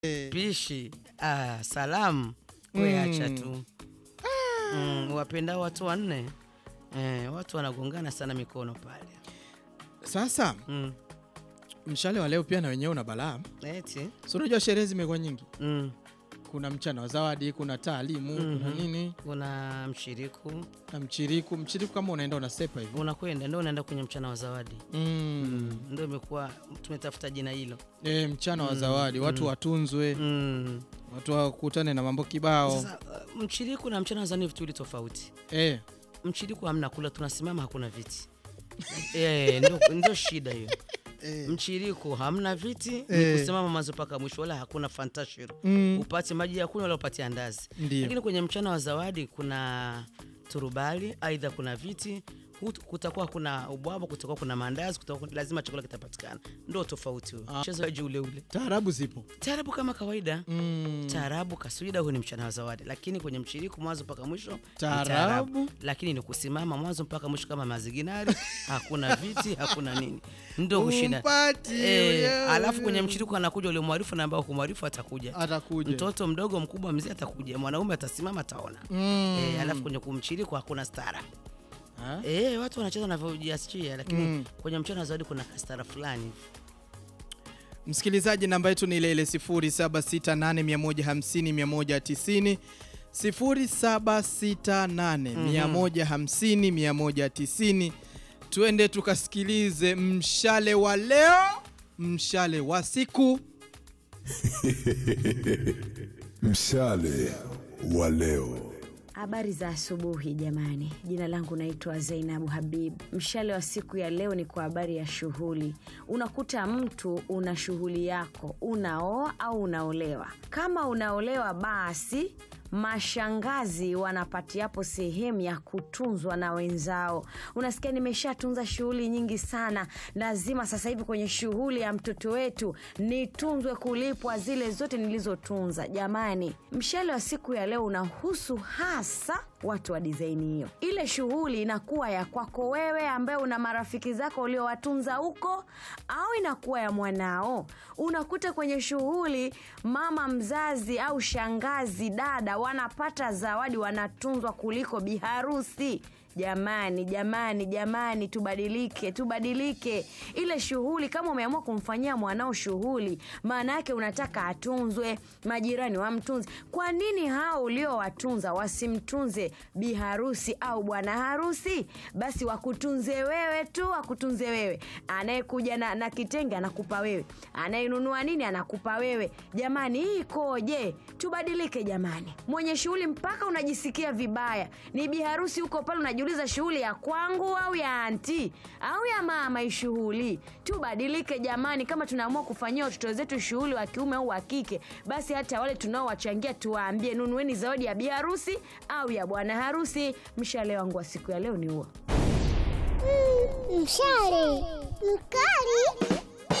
pishi ah, salamu we acha tu mm, wapendao watu wanne eh, watu wanagongana sana mikono pale Sasa mm. mshale wa leo pia na wenyewe una balaa. eti Si unajua sherehe zimekuwa nyingi, mm. kuna mchana wa zawadi, kuna taalimu, kuna nini kuna mshiriku na mchiriku. Mchiriku kama unaenda unasepa hivi unakwenda ndio unaenda kwenye mchana wa zawadi mm. mm. ndio imekuwa tumetafuta jina hilo E, mchana wa zawadi, watu watunzwe, mm. watu wakutane na mambo kibao Sasa uh, mchiriku na mchana wa zawadi ni vitu viwili tofauti e. mchiriku hamna kula tunasimama hakuna viti e, ndio, ndio shida hiyo mchiriku hamna viti ni Eh. kusimama mwanzo mpaka mwisho wala hakuna fantashiro Mm. upate maji ya kunywa wala upate andazi Ndio. lakini kwenye mchana wa zawadi kuna turubali aidha kuna viti hut- kutakuwa kuna ubwabwa kutakuwa kuna maandazi kutakuwa kuna- lazima chakula kitapatikana ndo tofauti huo mchezo waji ule ule Taarabu zipo taarabu kama kawaida mm. taarabu kaswida huu ni mchana wa zawadi lakini kwenye mchiriku mwanzo mpaka mwisho ni Taarabu. lakini ni kusimama mwanzo mpaka mwisho kama maziginari hakuna viti hakuna nini ndo kushinda Umpati, Eh, yeah. alafu kwenye mchiriku anakuja ule mwarifu na ambao kumwarifu atakuja atakuja mtoto mdogo mkubwa mzee atakuja mwanaume atasimama ataona mm. Eh, alafu kwenye kumchiriku hakuna stara Ha? Eh, watu wanacheza wanavyojiachia lakini Mm. kwenye mchana wa zawadi kuna kastara fulani hivi. Msikilizaji, namba yetu ni ile ile 0768150190 0768150190. Tuende tukasikilize mshale wa leo, mshale wa siku. Mshale wa leo. Habari za asubuhi jamani, jina langu naitwa Zainabu Habib. Mshale wa siku ya leo ni kwa habari ya shughuli. Unakuta mtu una shughuli yako, unaoa au unaolewa. Kama unaolewa, basi mashangazi wanapatiapo sehemu ya kutunzwa na wenzao. Unasikia, nimeshatunza shughuli nyingi sana, lazima sasa hivi kwenye shughuli ya mtoto wetu nitunzwe kulipwa zile zote nilizotunza. Jamani, mshale wa siku ya leo unahusu hasa watu wa dizaini hiyo. Ile shughuli inakuwa ya kwako wewe ambaye una marafiki zako uliowatunza huko, au inakuwa ya mwanao. Unakuta kwenye shughuli mama mzazi au shangazi, dada wanapata zawadi, wanatunzwa kuliko biharusi. Jamani, jamani, jamani, tubadilike, tubadilike. Ile shughuli, kama umeamua kumfanyia mwanao shughuli, maana yake unataka atunzwe, majirani wamtunze. Kwa nini hao uliowatunza wasimtunze biharusi au bwana harusi? Basi wakutunze wewe tu, wakutunze wewe. Anayekuja na, na kitenge anakupa wewe, anayenunua nini anakupa wewe. Jamani, hii ikoje? Tubadilike jamani. Mwenye shughuli mpaka unajisikia vibaya, ni biharusi huko pale, unajiuliza shughuli ya kwangu au ya anti au ya mama? Hii shughuli tubadilike jamani. Kama tunaamua kufanyia watoto zetu shughuli wa kiume au wa kike, basi hata wale tunaowachangia tuwaambie, nunueni zawadi ya biharusi au ya bwana harusi. Mshale wangu wa siku ya leo ni huo. Mshale mkali.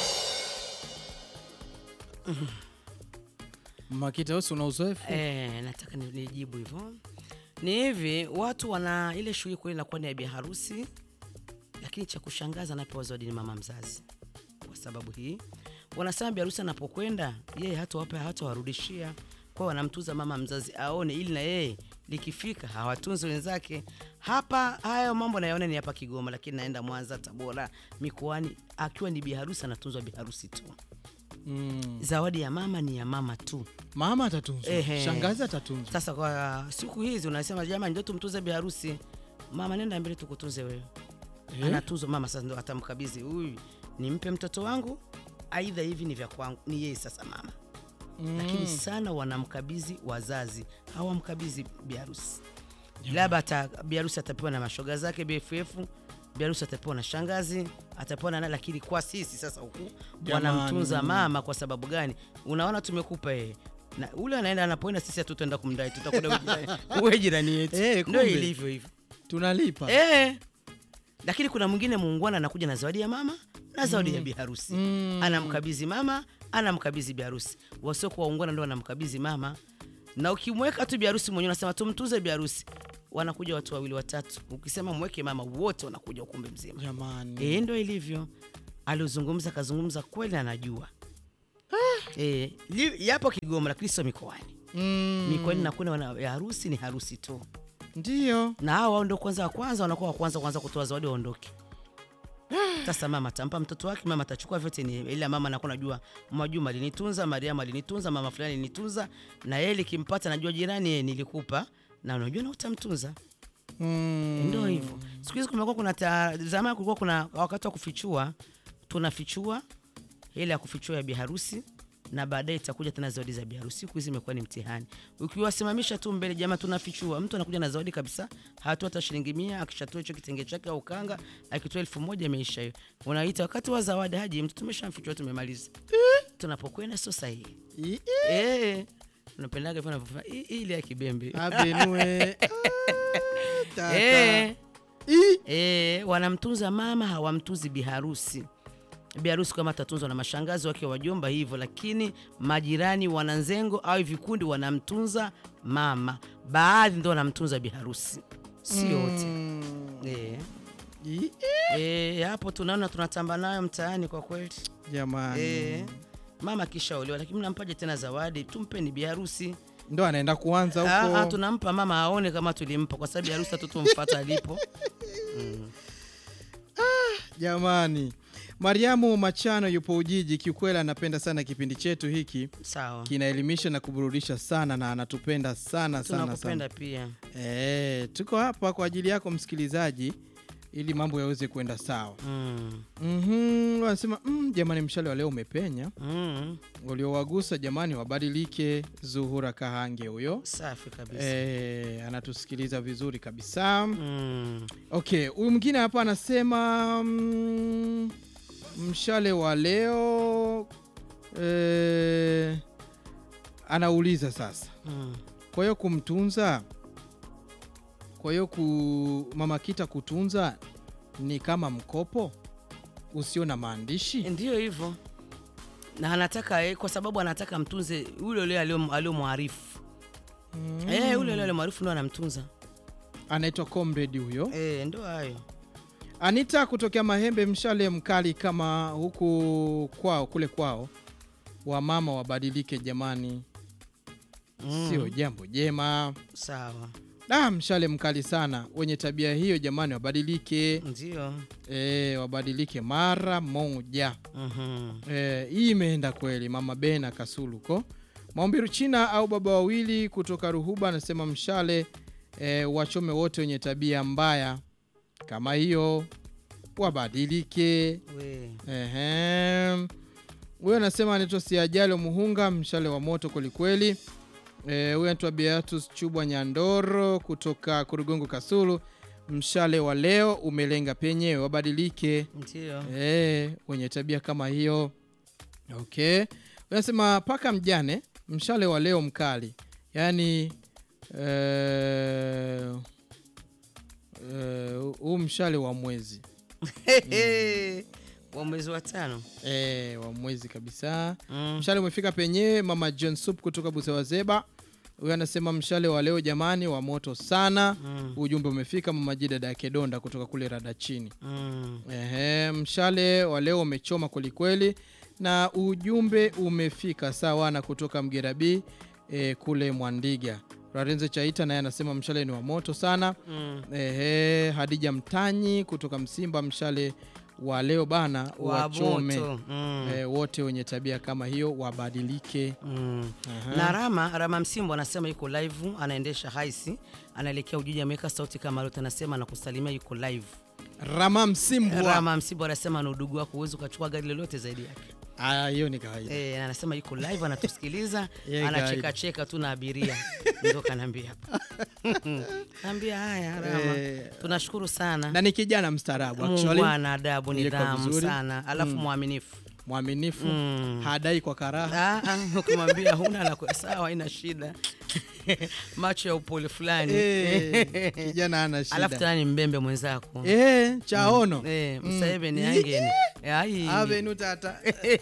Makita, wewe si una uzoefu Eh, nataka ni- nijibu hivyo. Ni hivi, watu wana ile shughuli kweli inakuwa ni ya biharusi, lakini cha kushangaza anapewa zawadi ni mama mzazi. Kwa sababu hii wanasema biharusi anapokwenda yeye hatawapa hatawarudishia, kwa hiyo wanamtuza mama mzazi aone, ili na yeye likifika hawatunzi wenzake. Hapa hayo mambo nayaona ni hapa Kigoma, lakini naenda Mwanza, Tabora, mikoani, akiwa ni biharusi anatunzwa biharusi tu. mm. Zawadi ya mama ni ya mama tu. Mama atatunzwa, Ehe. shangazi atatunzwa. Sasa kwa siku hizi unasema jamani, ndio tumtunze biharusi. Mama, nenda mbele tukutunze wewe. Eh? Anatuzwa mama, sasa ndo atamkabidhi huyu, nimpe mtoto wangu, aidha hivi ni vya kwangu, ni yeye sasa mama. Lakini sana wanamkabidhi wazazi, hawamkabidhi biharusi. Labda ata biharusi atapewa na mashoga zake BFF, biharusi atapewa na shangazi, atapewa na nani, lakini kwa sisi sasa huku Jamani. wanamtunza mama. Kwa sababu gani? Unaona, tumekupa yeye na ule anaenda anapoenda, sisi hatutaenda kumdai, tutakwenda wewe jirani- wewe jirani yetu. Eh, Ndio kumbe. ilivyo hivyo Tunalipa eh. Lakini kuna mwingine muungwana anakuja na zawadi ya mama na zawadi ya biharusi anamkabidhi mama, anamkabidhi biharusi. Wasiokuwa waungwana ndio wanamkabidhi mama, na ukimweka tu biharusi mwenyewe unasema tumtuze biharusi, wanakuja watu wawili watatu, ukisema mweke mama, wote wanakuja ukumbi mzima. jamani. Eh, ndo ilivyo. Aliozungumza kazungumza kweli, anajua e, li, yapo Kigoma lakini sio mikoani. mm. Mikoani nakwenda wana- ya harusi ni harusi tu, ndio na hao wao ndio kwanza wa kwanza wanakuwa wa kwanza kwanza kutoa zawadi waondoke. Sasa mama atampa mtoto wake, mama atachukua vyote, ni ila mama anakuwa najua Mwajuma alinitunza, Mariamu alinitunza, mama fulani alinitunza, na yeye likimpata najua jirani yeye nilikupa na unajua na utamtunza. mm. Ndio hivyo. Siku hizi kumekuwa kuna ta- zamani kulikuwa kuna wakati wa kufichua, tunafichua ile ya kufichua ya biharusi na baadaye itakuja tena zawadi za biharusi. Siku hizi imekuwa ni mtihani. Ukiwasimamisha tu mbele, jamaa, tunafichua, mtu anakuja na zawadi kabisa, hatoa hata shilingi mia, akishatoa hicho kitenge chake au kanga, akitoa elfu moja imeisha hiyo. Unaita wakati wa zawadi, haji mtu tumeshamfichua, tumemaliza. Tunapokwenda sio sahihi. I- i- Eh, unapendaga hivyo unavyofanya i- ile ya kibembe. abenue Ah, tata. Eh. I- E, wanamtunza mama hawamtunzi biharusi. Biharusi kama atatunzwa na mashangazi wake wajomba hivyo, lakini majirani wananzengo au vikundi wanamtunza mama, baadhi ndo wanamtunza biharusi, si wote. Mm. E, I- e, hapo tunaona tunatamba nayo mtaani kwa kweli. jamani E, mama kishaolewa, lakini mnampaje tena zawadi? Tumpeni biharusi. ndo anaenda kuanza Ah, ah, huko tunampa mama aone kama tulimpa, kwa sababu biharusi hatu tumfuata alipo. jamani mariamu machano yupo ujiji kiukweli anapenda sana kipindi chetu hiki Sawa, kinaelimisha na kuburudisha sana na anatupenda sana sana sana tunakupenda pia. e, tuko hapa kwa ajili yako msikilizaji ili mambo yaweze kwenda sawa Mm. mm wanasema mm, jamani mshale wa leo umepenya Mm. waliowagusa jamani wabadilike zuhura kahange huyo Safi kabisa. e, anatusikiliza vizuri kabisa Mm. okay huyu mwingine hapa anasema mm, mshale wa leo e, anauliza sasa Mm. kwa hiyo kumtunza kwa hiyo ku mama kita kutunza ni kama mkopo usio na maandishi Ndiyo hivyo, na anataka eh, kwa sababu anataka mtunze ule ule alio- aliomwarifu mm. eh, ule ule aliomwarifu ndo anamtunza anaitwa comrade huyo eh, ndo hayo anita kutokea mahembe mshale mkali kama huku kwao kule kwao wamama wabadilike jamani Mm. sio jambo jema sawa, ah, mshale mkali sana wenye tabia hiyo jamani wabadilike ndio e, wabadilike mara moja Mhm. e, hii imeenda kweli mama bena kasuluko maombiru china au baba wawili kutoka ruhuba anasema mshale e, wachome wote wenye tabia mbaya kama hiyo wabadilike we Ehe. huyo anasema anaitwa siajalo muhunga mshale wa moto kwelikweli Eh, huyo anaitwa beatus chubwa nyandoro kutoka kurugongo kasulu mshale wa leo umelenga penyewe wabadilike ndio Eh, wenye tabia kama hiyo okay Huyo anasema paka mjane mshale wa leo mkali yaani eh, eh, huu mshale wa mwezi wa mwezi wa tano e, wa mwezi kabisa Mm. mshale umefika penyewe mama john sup kutoka busewazeba huyo anasema mshale wa leo jamani wa moto sana Mm. ujumbe umefika mama jidada ya kedonda kutoka kule rada chini Mm. Ehe, mshale wa leo umechoma kwelikweli na ujumbe umefika sawa na kutoka mgerabi e, kule mwandiga rarenze chaita naye anasema mshale ni wa moto sana Mm. Ehe, hadija mtanyi kutoka msimba mshale wa leo bana wa wachome moto mm. e, wote wenye tabia kama hiyo wabadilike Mm. Aha. na Rama Rama Msimbo anasema yuko live, anaendesha haisi, anaelekea Ujiji, ameweka sauti kama lote, anasema anakusalimia, yuko live. rama msimbwa Rama Msimbo anasema na udugu wako, huwezi ukachukua gari lolote zaidi yake. Ah, hiyo ni kawaida Eh, na anasema yuko live, anatusikiliza Yeah, anacheka guide. cheka tu na abiria, ndio kanaambia hapa. Naambia haya Rama, Eh, tunashukuru sana. na ni kijana mstaarabu actually Muungwana, adabu, Yuko nidhamu vizuri. sana, alafu mwaminifu. mwaminifu Mm. hadai kwa karaha Ah, ah, ukimwambia huna la ku- sawa, ina shida macho ya upole fulani Eh, kijana ana alafu shida tena ni mbembe mwenzako Eh, chaono Eh, Mm. Museveni Ii- angeni Ai. avenu tata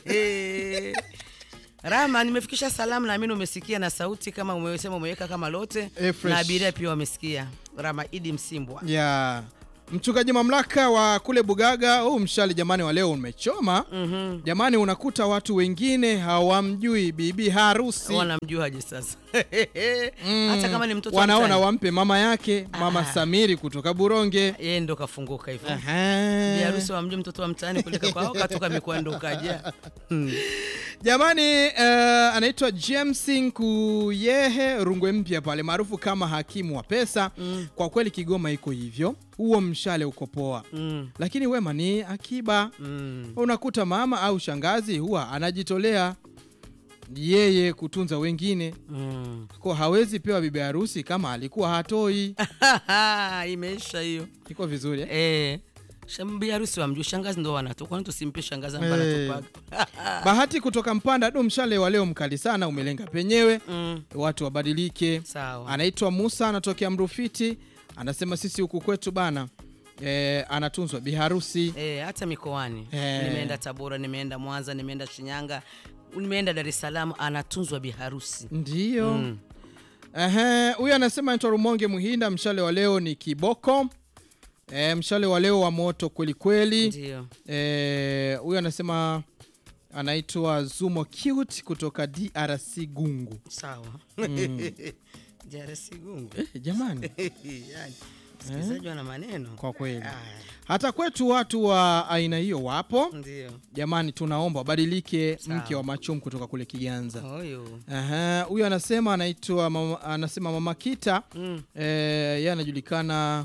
Rama, nimefikisha salamu, naamini umesikia na sauti kama umesema umeweka kama lote Eh, fresh. na abiria pia wamesikia. Rama Idi Msimbwa ya Mchungaji mamlaka wa kule Bugaga, huu mshale jamani wa leo umechoma. Mhm. Jamani, unakuta watu wengine hawamjui bibi harusi wanamjuaje sasa Mm. hata kama ni mtoto wa wanaona mtaani. wampe mama yake mama Ah. Samiri kutoka Buronge. yeye ndo kafunguka hivyo Aha. Bi harusi wamjui mtoto wa mtaani kulika kwao katoka mikoa ndo kaja Hmm. Jamani eh, anaitwa James Nkuyehe Rungwe mpya pale maarufu kama hakimu wa pesa. Kwa kweli Kigoma iko hivyo, huo mshale uko poa, Mm. lakini wema ni akiba. Mm. Unakuta mama au shangazi huwa anajitolea yeye kutunza wengine, Mm. kwa hawezi pewa bibi harusi kama alikuwa hatoi. imeisha hiyo Iko vizuri eh? eh. Shambi harusi wamjui shangazi ndo wanatu kwani tusimpe shangazi ambaye Eh. anatupaga Bahati kutoka Mpanda, du mshale wa leo mkali sana, umelenga penyewe, mm. watu wabadilike. sawa Anaitwa Musa, anatokea Mrufiti, anasema sisi huku kwetu bana e, anatunzwa biharusi Eh, hata mikoani Eh. nimeenda Tabora, nimeenda Mwanza, nimeenda Shinyanga, nimeenda Dar es Salaam, anatunzwa biharusi ndiyo. Mm. Ehe, huyu anasema anaitwa Rumonge Muhinda, mshale wa leo ni kiboko. E, mshale wa leo wa moto kweli kweli. Ndio. Eh, huyu anasema anaitwa Zumo Cute kutoka DRC Gungu. Sawa. DRC gungu. Eh, jamani, Yani, msikilizaji wana maneno. kwa kweli Aya, hata kwetu watu wa aina hiyo wapo. Ndio. Jamani, tunaomba wabadilike. Sawa. Mke wa Machum kutoka kule Kiganza. Huyu. Aha, huyu anasema anaitwa mama, anasema mama Kita Mm. eh, yeye anajulikana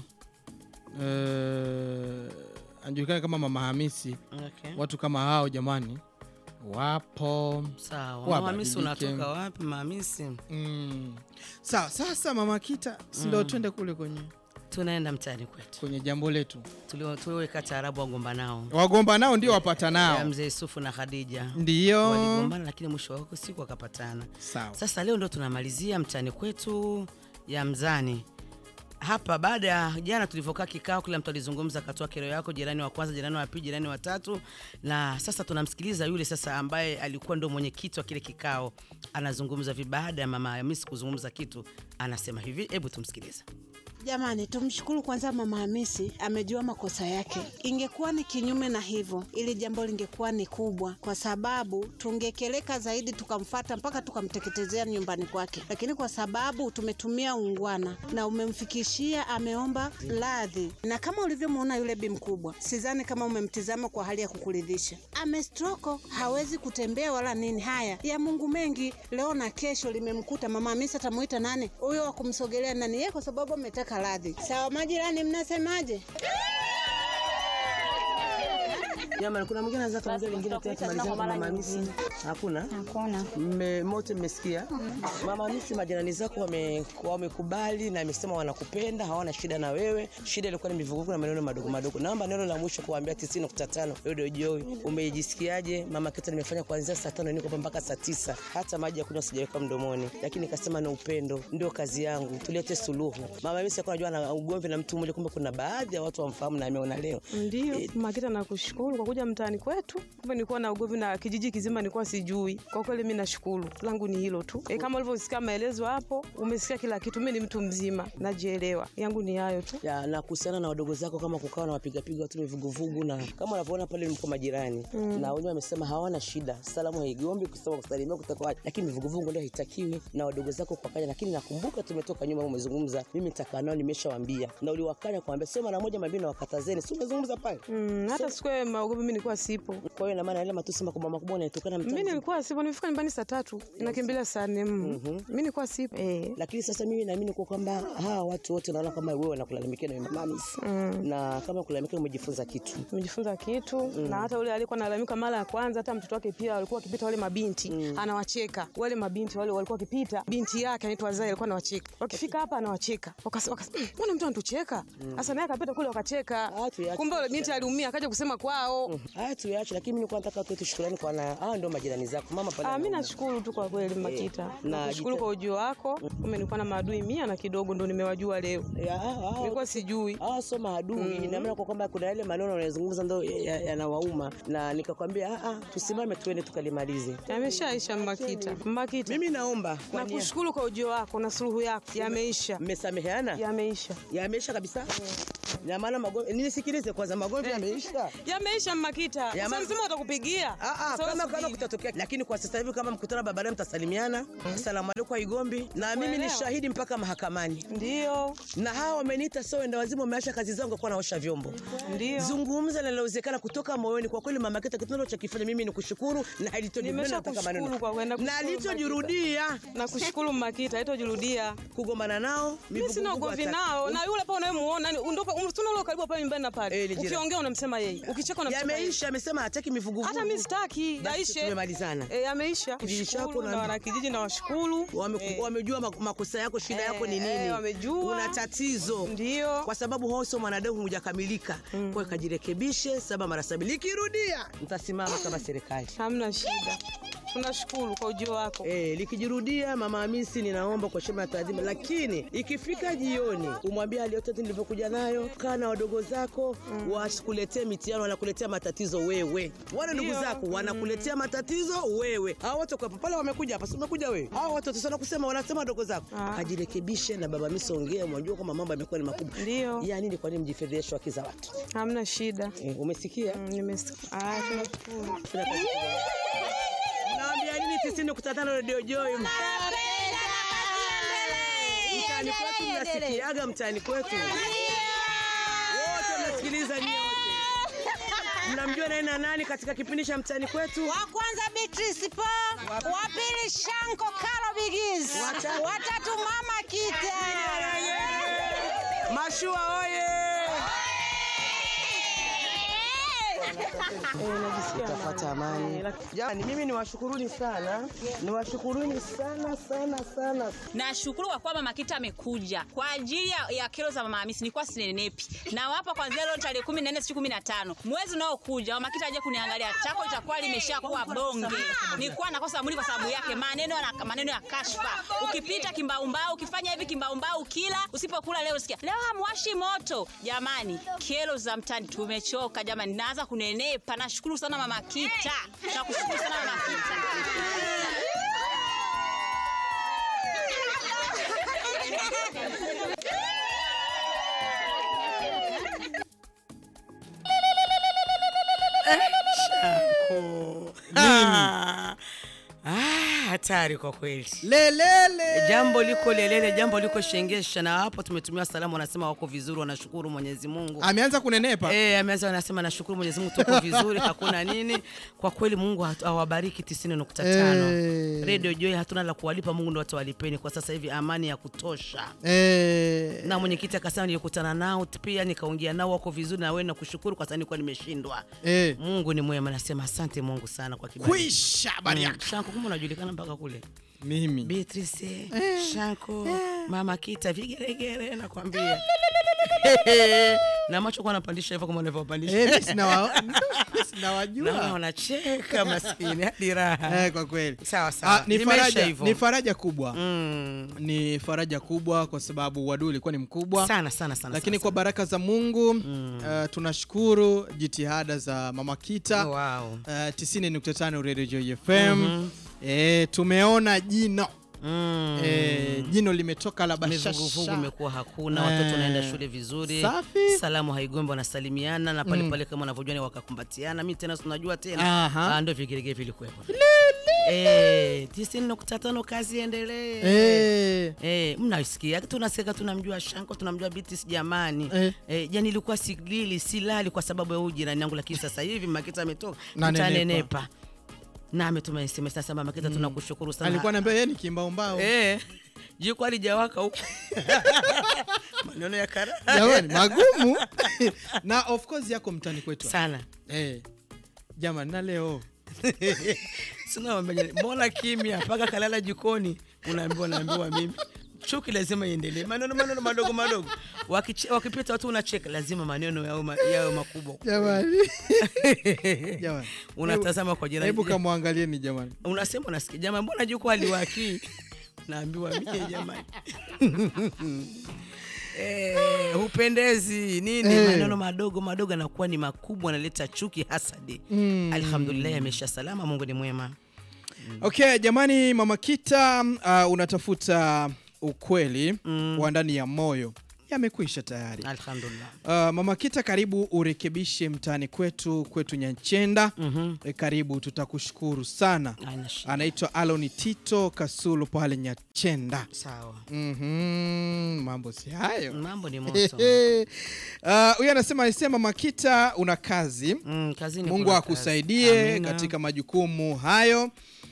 eh, anajulikana kama mama Hamisi. Okay. Watu kama hao jamani wapo. Sawa. Wabadilike. Mamisi unatoka wapi Mamisi? Mm. Sawa, sasa mama Kita, si ndio twende kule kwenye Tunaenda mtaani kwetu. kwenye jambo letu. Tulio- Tuliweka taarabu wagomba nao. Wagomba nao ndio wapata Ya nao, mzee Yusufu na Khadija. ndio Waligombana lakini mwisho wako siku wakapatana. sawa. Sasa leo ndo tunamalizia mtani kwetu ya mzani hapa. Baada ya jana tulivyokaa kikao, kila mtu alizungumza, akatoa kero yako, jirani wa kwanza, jirani wa pili, jirani wa tatu, na sasa tunamsikiliza yule sasa ambaye alikuwa ndo mwenyekiti wa kile kikao, anazungumza hivi. Baada ya mama Hamisi kuzungumza kitu, anasema hivi, hebu tumsikilize. Jamani, tumshukuru kwanza Mama Hamisi amejua makosa yake. Ingekuwa ni kinyume na hivyo, ili jambo lingekuwa ni kubwa, kwa sababu tungekeleka zaidi, tukamfata mpaka tukamteketezea nyumbani kwake. Lakini kwa sababu tumetumia ungwana na umemfikishia, ameomba radhi, na kama ulivyomwona yule bi mkubwa, sidhani kama umemtizama kwa hali ya kukuridhisha. Amestroko, hawezi kutembea wala nini. Haya ya Mungu mengi, leo na kesho limemkuta. Mama Hamisi atamuita nani huyo wa kumsogelea nani? Yeye kwa sababu ametaka radhi. Sawa majirani, mnasemaje? Jamani, kuna mwingine anaweza kaongea lingine tena tumalizane kwa mama Hamisi? Hakuna? Hakuna. Mme mote mmesikia? Mama Hamisi, majirani zako wame- wamekubali na amesema wanakupenda, hawana shida na wewe. Shida ilikuwa ni mivuguko na maneno madogo madogo. Naomba neno la mwisho kuambia 90.5 Radio Joy. Umejisikiaje? Mama Kita, nimefanya kuanzia saa tano niko hapa mpaka saa tisa, hata maji ya kunywa sijaweka mdomoni, lakini nikasema na upendo ndio kazi yangu, tulete suluhu. Mama Hamisi alikuwa anajua na ugomvi na mtu mmoja, kumbe kuna baadhi ya watu wamfahamu na ameona leo Ndio, Eh, Makita, nakushukuru kwa kuja mtaani kwetu. Kumbe nilikuwa na ugomvi na kijiji kizima, nilikuwa sijui. Kwa kweli mimi nashukuru, langu ni hilo tu. E, kama ulivyosikia maelezo hapo, umesikia kila kitu. Mimi ni mtu mzima, najielewa. Yangu ni hayo tu. ya na kuhusiana na wadogo zako kama kukawa na wapigapiga watu mivuguvugu na kama unavyoona pale mko majirani mm. na wenyewe wamesema hawana shida salamu haigombi kusema kusalimia kutakuwa lakini mivuguvugu ndio haitakiwi na wadogo zako kuwakanya lakini nakumbuka tumetoka nyuma umezungumza mimi nitakaa nao nimeshawaambia na uliwakanya kuambia sio mara moja mabini wakatazeni si umezungumza pale Mm, hata siku ya maugomvi mimi nilikuwa sipo. kwa hiyo ina maana yale matusi makubwa makubwa unaitokana Mimi mtaani nilikuwa sipo, nilifika nyumbani saa tatu nakimbilia saa nne. Mm. Mimi nilikuwa sipo eh. lakini sasa mimi naamini kwa kwamba hawa watu wote naona kama wewe wanakulalamikia na mama Hamisi Mm. na kama kulalamikia umejifunza kitu Nimejifunza kitu na hata ule alikuwa analalamika mara ya kwanza, hata mtoto wake pia walikuwa wakipita wale mabinti anawacheka wale mabinti wale walikuwa wakipita, binti yake anaitwa Zai alikuwa anawacheka, wakifika hapa anawacheka, wakasema wakasema, "Mm, mbona mtu anatucheka? Sasa naye akapita kule wakacheka, Ah, tuache. kumbe yule binti aliumia, akaja kusema kwao. haya tuyaache lakini mimi nilikuwa nataka tuwe shukrani kwa na hawa ndio majirani zako mama pale Ah, mimi anaona. nashukuru tu kwa kweli Makita, na nashukuru jita- kwa ujio wako. Kumbe nilikuwa na maadui mia na kidogo ndo nimewajua leo, Ya, hawa- hawa- nilikuwa sijui. hawa sio maadui ina maana kwa kwamba kuna yale maneno unayozungumza ndo ya- yanawauma na nikakwambia "Ah, ah, tusimame tuende tukalimalize Yameshaisha Makita, Makita, mimi naomba kwa nia- nakushukuru kwa ujio wako na suluhu yako, yameisha, mmesameheana yameisha. yameisha kabisa Na maana magomvi nisikilize kwanza magomvi yameisha. Yameisha Makita. Ya Sasa ma- mzima watakupigia. Ah, ah, Sasa kama kama subiri. kutatokea lakini kwa sasa hivi kama mkutana barabarani mtasalimiana. Asalamu alaykum Igombi. Na mimi ni Kuelewa. shahidi mpaka mahakamani. Ndio. Na hawa wameniita sio wenda wazimu wameacha kazi zangu kwa naosha vyombo. Ndio. Zungumza linalowezekana kutoka moyoni. Kwa kweli mama Kita, kitendo cha kifanya mimi ni kushukuru na halitojirudia Nimesha nataka kushukuru maneno. kwa kwenda Na kushukuru halitojirudia Na kushukuru Makita, haitojirudia. kugombana nao. Mimi sina mivuguvugu ugomvi hata- nao na yule pale unayemuona ni ndio tuna ule karibu pale nyumbani na Eh, pale. ni jirani. Ukiongea unamsema yeye. Ukicheka unamsema yeye. Yameisha, amesema hataki mivuguvugu. Hata mimi sitaki, Basi yaishe. tumemalizana. Eh, yameisha. Kijiji chako Shukuru na- na wanakijiji na washukuru. Wame- Eh. wamejua mak- makosa yako, shida Eh, yako ni eh, nini, wamejua. una tatizo Ndio. kwa sababu hoso mwanadamu hujakamilika. Kwa hiyo kajirekebishe saba mara sabini, likirudia mtasimama kama serikali. Hamna shida. Tunashukuru kwa ujio wako. Eh, likijirudia mama Hamisi, ninaomba kwa heshima na taadhima, lakini ikifika jioni umwambie hali yote nilivyokuja nayo, kaa na wadogo zako wasikuletee mitihani, wanakuletea matatizo wewe. Wale ndugu Ndio. zako wanakuletea matatizo wewe. Hao watu kwa pale wamekuja hapa, si umekuja wewe. Hao watu watasema kusema, wanasema wadogo zako. Ah. Kajirekebishe na baba Hamisi, ongea, mwajua kwamba mambo yamekuwa ni makubwa. Ndio. Ya nini? Kwa nini mjifedheshe haki za watu? Hamna shida. Eh, umesikia? Mm, nimesikia. Ah, tunashukuru. Fanya kazi kubwa. Naambia nini 90.5 Radio Joy? Mtaani kwetu mnasikiaga mtaani kwetu. Wote mnasikiliza nyie wote. Mnamjua nani na nani katika kipindi cha mtaani kwetu? Wa kwanza Beatrice Po, wa pili Shanko Kalo Bigiz, Wata- watatu Mama Kita. Mashua oye! Tafuta amani. Jamani, mimi niwashukuruni sana, niwashukuruni sana sana sana. Nashukuru kwa kuwa Mama Kita amekuja kwa ajili ya, ya kero za Mama Hamisi. Nilikuwa sinenepi na wapa kwanzia leo tarehe kumi na nne siku kumi na tano mwezi unaokuja Mama Kita aje kuniangalia, chako itakuwa limeshakuwa bonge. Nilikuwa nakosa mwili kwa sababu yake, maneno ya maneno ya kashfa. Ukipita kimbaumbau, ukifanya hivi kimbaumbau, kila usipokula leo sikia leo hamwashi moto. Jamani, kero za mtani tumechoka jamani, naanza kunenepa. Nashukuru sana Mama Kita, nakushukuru sana Mama Kita. Ah, ah, hatari kwa kweli. lelele Jambo liko lelele, jambo liko shengesha, na hapo tumetumia salamu, wanasema wako vizuri, wanashukuru Mwenyezi Mungu. ameanza kunenepa Eh, ameanza anasema nashukuru Mwenyezi Mungu tuko vizuri, hakuna nini. Kwa kweli Mungu hatu- awabariki 90.5. Eh. Radio Joy hatuna la kuwalipa, Mungu ndo atawalipeni kwa sasa hivi, amani ya kutosha. Eh, Na mwenyekiti akasema nilikutana nao pia nikaongea nao wako vizuri, na wewe nakushukuru kwa sababu nilikuwa nimeshindwa. eh. Mungu ni mwema, nasema asante Mungu sana kwa kibali. kwisha habari Mm. yako Shanko, kumbe unajulikana mpaka kule. mimi Beatrice, Shanko, Mama Kita, vigeregere nakwambia. na macho kwa anapandisha hivyo kama unavyopandisha. Eh, mimi sinawa- mimi Naona sinawajua wanacheka maskini hadi raha. Eh, kwa kweli Sawa sawa. Ah, ni Limeisha faraja, hivyo. ni faraja kubwa Mm. ni faraja kubwa kwa sababu uadui ulikuwa ni mkubwa Sana sana sana. lakini sana, kwa baraka za mungu uh, tunashukuru jitihada za mama kita sana. Wow. uh, 90.5 radio joy fm eh, tumeona jino Mm. eh, jino limetoka la mivuguvugu bashasha imekuwa hakuna, Eh. watoto wanaenda shule vizuri, Safi. salamu haigombi, wanasalimiana na pale pale kama unavyojua ni wakakumbatiana. Mi tena tunajua tena Aha. Ah, ndio vigelegele vilikuwepo. Eh, tisini nukta tano kazi endelee. eh, Eh, mnasikia tunasikia tunamjua Shanko tunamjua Bitis jamani. Eh. Eh, jani ilikuwa silili silali kwa sababu ya huyu jirani yangu, lakini sasa hivi Makita ametoka Na nenepa. nitanenepa. Na ametuma SMS sasa Makita tunakushukuru sana. alikuwa naambia yeye ni kimbaumbao Eh, jiko alijawaka huko. Maneno ya kara. jamani magumu na of course yako mtani kwetu Sana. eh, jamani na leo Sina wambia, mbona kimya mpaka kalala jikoni unaambiwa naambiwa mimi. Chuki lazima iendelee. Maneno maneno madogo madogo. Wakiche- Wakipita watu unacheka, lazima maneno yao ma- yawe makubwa. jamani jamani Unatazama kwa jirani. hebu kamwangalieni jamani Unasema unasikia, jamani, mbona juko aliwaki? Naambiwa mie jamani. Eh, hupendezi nini Eh. maneno madogo madogo anakuwa ni makubwa analeta chuki hasadi Mm. alhamdulillah amesha salama mungu ni mwema okay jamani mama kita uh, unatafuta ukweli Mm. wa ndani ya moyo yamekwisha tayari. alhamdulillah Uh, Mama Kita, karibu urekebishe mtaani kwetu kwetu Nyanchenda. Mhm. E, karibu, tutakushukuru sana. Haina shida. Anaitwa Aloni Tito Kasulu pale Nyachenda. sawa Mhm, mambo si hayo. mambo ni moto Uh, Huyu anasema alisema Makita una kazi. mm, kazini Mungu kuna akusaidie kazi. Amina. katika majukumu hayo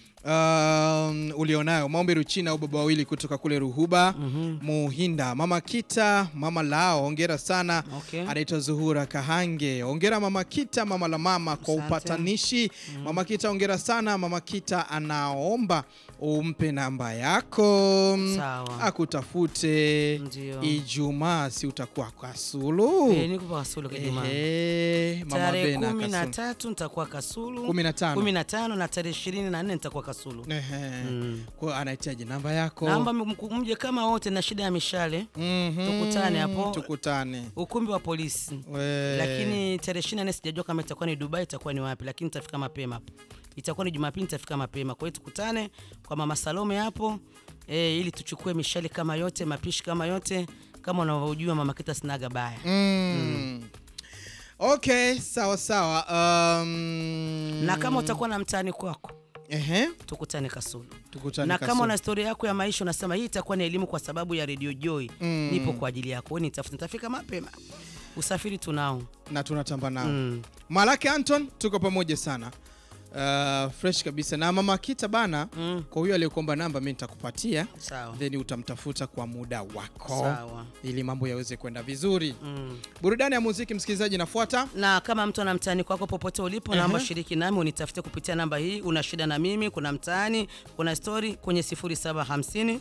um, ulionayo. Maombi Ruchina au baba wawili kutoka kule Ruhuba Muhinda. Mama Kita, mama lao, hongera sana. Okay. Anaitwa Zuhura Kahange. Hongera mama Kita, mama la mama kwa Asante. upatanishi. Mama Kita, hongera sana. Mama Kita anaomba umpe namba yako Sawa. akutafute Ndio. Ijumaa, si utakuwa Kasulu? Eh, niko pa Kasulu kwa Ijumaa. Ehe, Mama tarehe Bena kumi na Kasulu. tatu nitakuwa Kasulu, Kumi na tano. kumi na tano na tarehe ishirini na nne nitakuwa Kasulu. Ehe. Mm. Kwa hiyo anahitaji namba yako. Naomba mku- mje kama wote na shida ya mishale, Mhm. tukutane hapo. Tukutane. ukumbi wa polisi. We. Lakini tarehe ishirini na nne sijajua kama itakuwa ni Dubai, itakuwa ni wapi, lakini nitafika mapema hapo. Itakuwa ni Jumapili, nitafika mapema. Kwa hiyo tukutane kwa Mama Salome hapo e, ili tuchukue mishale kama yote, mapishi kama yote, kama unavyojua Mama Kita sinaga baya. Mm. Okay, sawa sawa. Um, Na kama utakuwa na mtaani kwako ehe, tukutane Kasulu. tukutane na Kasulu. kama una historia yako ya maisha unasema hii itakuwa ni elimu kwa sababu ya Radio Joy, Mm. nipo kwa ajili yako. Wewe nitafuta, nitafika mapema. Usafiri tunao. na tunatamba nao. Mm. Malaki Anton tuko pamoja sana. Uh, fresh kabisa na mama Kita bana Mm. kwa huyo aliyekuomba namba mimi nitakupatia Sawa. then utamtafuta kwa muda wako Sawa. ili mambo yaweze kwenda vizuri. Mm. Burudani ya muziki msikilizaji inafuata. na kama mtu ana mtaani kwako popote ulipo, naomba shiriki nami unitafute kupitia namba hii. Una shida na mimi, kuna mtaani, kuna story kwenye 0750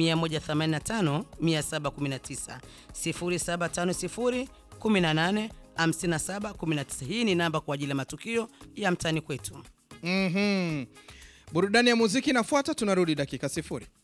185 719 0750 18 57 19. Hii ni namba kwa ajili ya matukio ya mtaani kwetu. Mhm. Burudani ya muziki inafuata, tunarudi dakika sifuri.